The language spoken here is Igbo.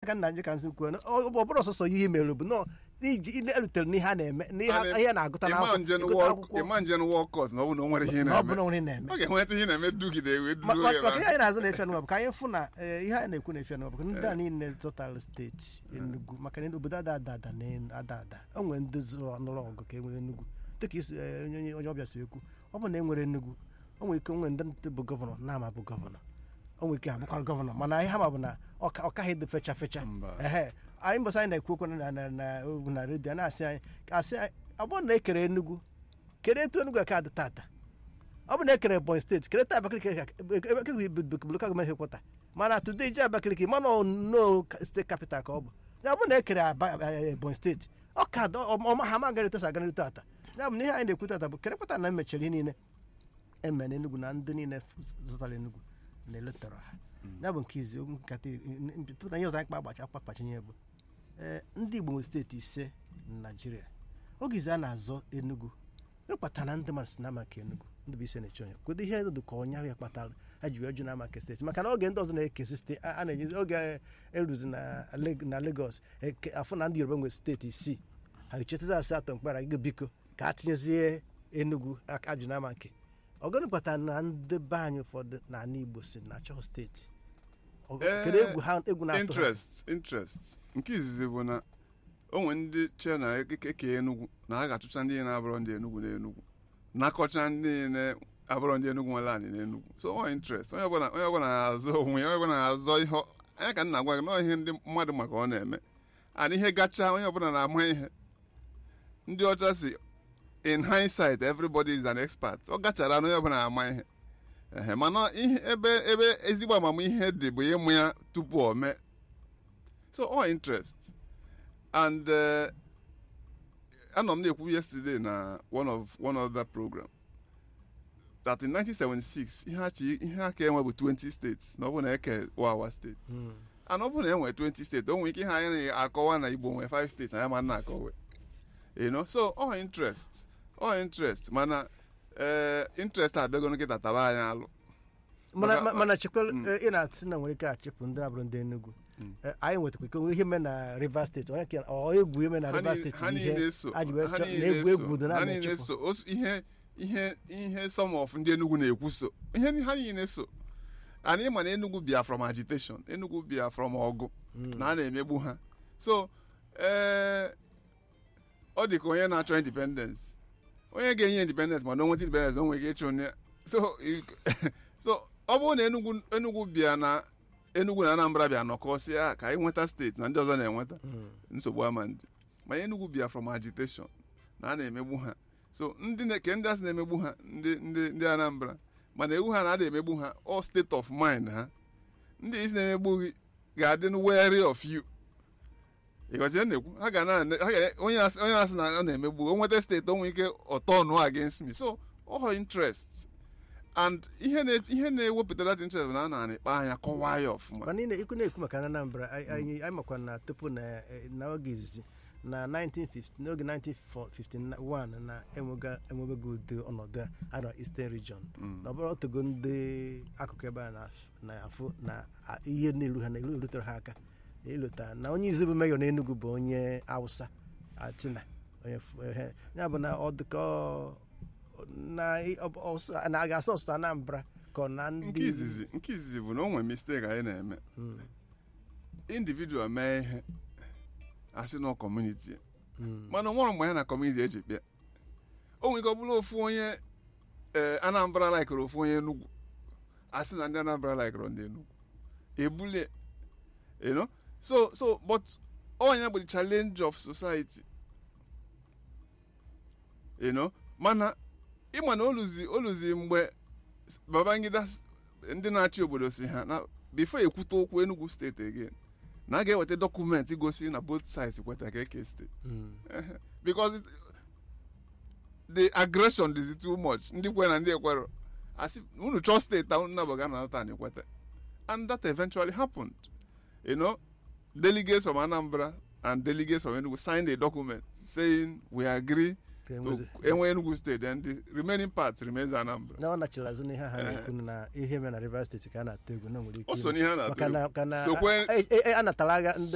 ka nna ji ka nsị kwuo na ọ ọ bụrụ ọsọsọ ihe mere bụ nọ iji ile erutere n'ihe a na-eme n'ihe a- ihe a na-agụta n'akwụkwọ akwụkwọ ịma nje wọk kọs na ọ bụ na o nwere ihe ị na ọ bụ na na-eme onye na-eme ọ ga-enweta ihe ị na-eme dugide wee Ma- duruo ma- ya maka ebe ihe ahụ. anyị na-azụ na-efe n'ụwa bụ ka anyị fụ na eh, ihe anyị na-ekwu na-efe n'ụwa bụ ka ndị a niile zụtara steeti Enugu maka na obodo ada ada ada na ada ada o nwere ndị zụrụ nụrụ ọgụ ka e nwere Enugu dịka isi eh, onye onye- onye ọbịa si ekwu ọ bụ na e nwere Enugu o nwere ike nwere ndị ntị bụ gọvanọ na-ama bụ gọvanọ o nwere ike abụkwara gọvanọ mana ihe ha ma bụ na ọ ka- ọ kaghị dị fecha fecha Mba. ehe anyị mbọsị anyị na-ekwu okwu na na na ogwu na redio a na-asị anyị asị anyị ọ bụrụ na ekere Enugu kedu etu Enugu ka dị tata ọ bụ na ekere Ebonyi steeti kere taa Abakaliki Abakaliki bụ lokal gọọmenti hekwọta mana today ji Abakaliki mana no steeti capital ka ọ bụ ya bụ na ekere Aba- eh, Ebonyi steeti ọ ka dị- ọ- ọma ha ma garịta sa garịta tata ya bụ na ihe anyị na-ekwu tata bụ kere kwata na emechara ihe niile eme na Enugu na ndị niile zụtara Enugu na-eletara ha ya bụ nke izi nkata tupu na ihe ọzọ anyị kpa agbacha akpa kpachinye bụ ee ndị Igbo nwere steeti ise na Naịjirịa oge izi a na-azọ Enugu ịkpata na ndị mmadụ si na maka Enugu ndị bụ ise na-eche onye kwedo ihe dị ka ọnya ya kpatara ha ji wee jụ na maka steeti maka na oge ndị ọzọ na-ekesi steeti a a na-enyezi oge eruzi na Leg- na Lagos eke- afọ na ndị Yoruba nwere steeti isii ha echetazi asị atọ mkpara gị biko ka a tinyezie Enugu aka ajụ na nke ọgọnụ kpatara na ndị be anyị ụfọdụ na ala Igbo si na achọ steeti Ọ- Ee, kedu egwu ha egwu na-atụ ha interest interest nke izizi bụ na o nwere ndị che na ekeke Enugu na ha ga-achụcha ndị na-abụrọ ndị Enugu na Enugu nakọcha ndị na-abụrọ ndị Enugu nwere anyị na Enugu so ọ interest onye ọbụla onye ọbụla na-azọ onwe ya onye ọbụla na-azọ ihe ọ- anya ka m na-agwa gị na ọ ihe ndị mmadụ maka ọ na-eme ana ihe gacha onye ọbụla na-ama ihe ndị ọcha si in hindsight everybody is an expert ọ gachara na onye ọbụla na-ama ihe ehe mana ihe ebe ebe ezigbo amamihe dị bụ ịmụ ya tupu o mee so all interest and uh, anọ m na-ekwu yesterday na one of one other program that in 1976 ihe achi ihe aka enwe bụ 20 states na ọ bụ na eke wawa steeti Mm. and ọ bụ na enwe 20 steeti o nwere ike ihe anyị na-akọwa na igbo nwee 5 steeti anyị ma na-akọwe you know so all interest all interest mana eh, interest abịago nkịta taba anyị alụ mana Maka- ma- mana chekwara Mm. ị na-asị na nwere ike achịpụ ndị na-abụrụ ndị Enugu Mm. Eh, anyị nwetakwa ike ihe mee na Rivers steeti onye ke- ọ egwu eme na ha Rivers niile- steeti ha bụ niile ihe so a ji wee ha chọ- niile na egwu egwu so, dị na ha niile na-echekwa so Osu- ihe ihe ihe some of ndị Enugu na-ekwu so ihe ni- ha niile so and ịma na Enugu bịa from agitation Enugu bịa from ọgụ na a na-emegbu ha so ee ọ dị ka onye na-achọ independence onye ga-enye independence mana o nweta independence o nwere ike ịchụ onye so i- so ọ bụrụ na Enugu Enugu bịa na Enugu na Anambra bịa nọkọsịa ka anyị nweta steeti na ndị ọzọ na-enweta Mm. nsogbu ama ndị mana Enugu bịa from agitation na a na-emegbu ha so ndị na- ke ndị asị na-emegbu ha ndị ndị ndị Anambra mana ewu ha na-ada emegbu ha all state of mind ha ndị isi na-emegbu gị ga-adị wary of you ịghọzi ihe m na-ekwu ha ga na ha ga onye asị onye asị na ọ na-emegbu o nweta steeti o nwere ike ọtọ nụ against me so all interest and ihe na ihe na-ewepụta that interest bụ na a na-akpa anya kọwaa ya ọfụma mana ị na- ikwu na-ekwu maka Anambra anyị anyị anyị makwa na tupu na eh, na oge izizi na 1950 n'oge 1951 na enwega enwebego ụdị ọnọdụ a na Eastern Region Mm. na ọ bụrụ otogo ndị akụkụ ebe a na- na-afụ na a- ihe na-eru ha na elu erutere ha aka ịlụta na onye izu bụ meyọ n'Enugu bụ onye Hausa Atina onye fu- ehe. ya bụ na ọ dịka ọ- na ị- ọ- ọ- na a ga-asụ ọsụsụ Anambra ka ọ na nke ndị izizi nke izizi bụ na o nwere mistake anyị na-eme Mm, individual mee ihe asị na kọmuniti mm. mana nwere mgbe ya na kọmuniti eji kpịa o nwere ike ọ bụrụ ofu onye ee Anambra laikere ofu onye Enugu asị na ndị Anambra laikere ndị Enugu ebulie you know so so but onye bụ the challenge of society you know mana ịma na oluzi oluzi mgbe Babangida s- ndị na-achị obodo si ha na before ekwute okwu Enugu steeti again na a ga-eweta dọkụmentị gosi na both sides kweta ka eke steeti Mm. because it, the aggression is too much ndị kwe na ndị ekwero asị unu chọọ steeti ahụ nna baga na nata ekweta and that eventually happened you know delegates from Anambra and delegates from Enugu signed a document saying we agree Ka to enwezi- enwe Enugu state and the remaining part remains Anambra na ọ nachiri azụ n'ihe ha Eh. na-ekwu na ihe mere na Rivers steeti ka a na-atụ egwu na o nwere ike o so ime. n'ihe a maka na-atụ na ka na Sokwe- a- a- a- a natara agha ndị